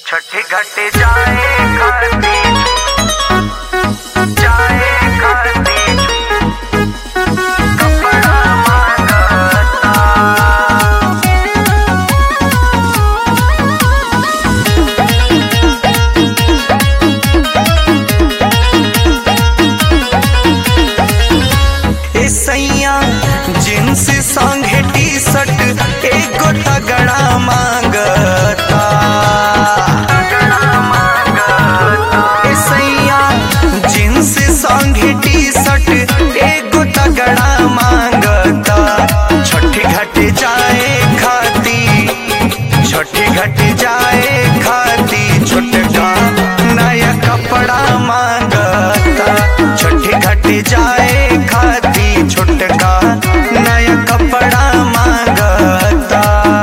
छठी घट जाए करती जाए करती कपड़ा मांगता ए सैया जींस संगे टी शर्ट एगो तगड़ा मांगता ए सैया जींस संगे टी शर्ट एगो तगड़ा मांगता छठी घट जाए खाती छठी घट जाए खाती छोटका नया कपड़ा मांगता छठी घट जाए खाती छोटका नया कपड़ा मांगता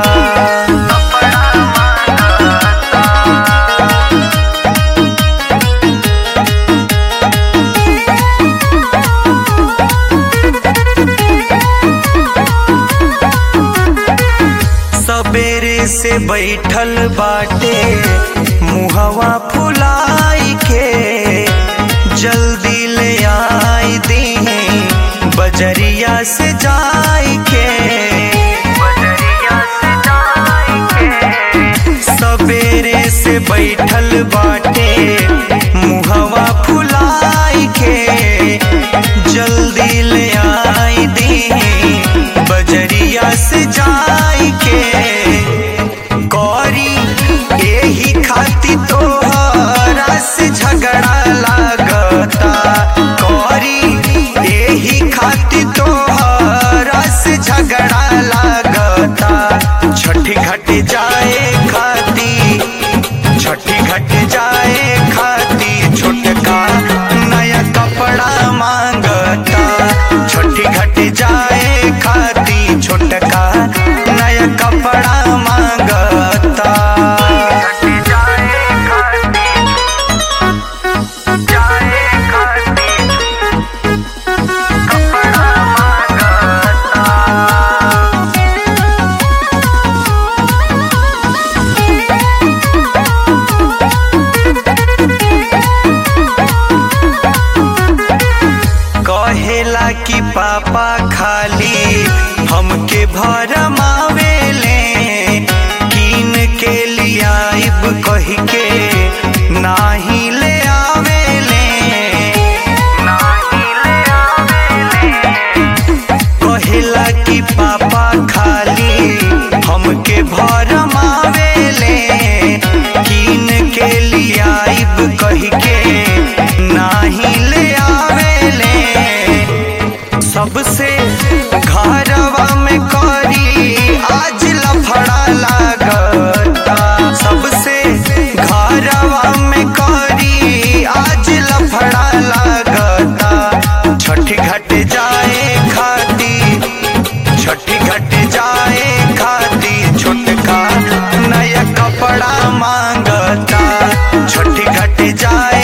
सबेरे से बैठल बाटे मुहवा फुलाई के जल्दी ले आई दी बजरिया से जाई के बजरिया से जाए के सबेरे से बैठल बाटे मुहवा फुलाई के जल्दी ले आई दी बजरिया से जाई के गौरी यही खाती तोहरा से झगड़ा लागता गौरी यही खाती तोहरा से झगड़ा लागता छठी घट जाए खाती छठी घट जाए खाती छोटका नया कपड़ा मांगता छठी घट जाए खाती छोटका नया कपड़ा मांगता घट जाए करती जाए करती कपड़ा मांगता कहेला कि पापा खाली हमके भरमावेले कीन के लियाइब कह के नाही ले आवेले नाही ले आवेले कहेला कि पापा खाली हमके भरमावेले कीन के लियाइब कह के नाही ले आवेले सबसे घरवा में करी आज लफड़ा लागता सबसे घरवा में करी आज लफड़ा लागता छठी घट जाए खाती छठी घट जाए खाती छोटका नया कपड़ा मांगता छठी घट जाए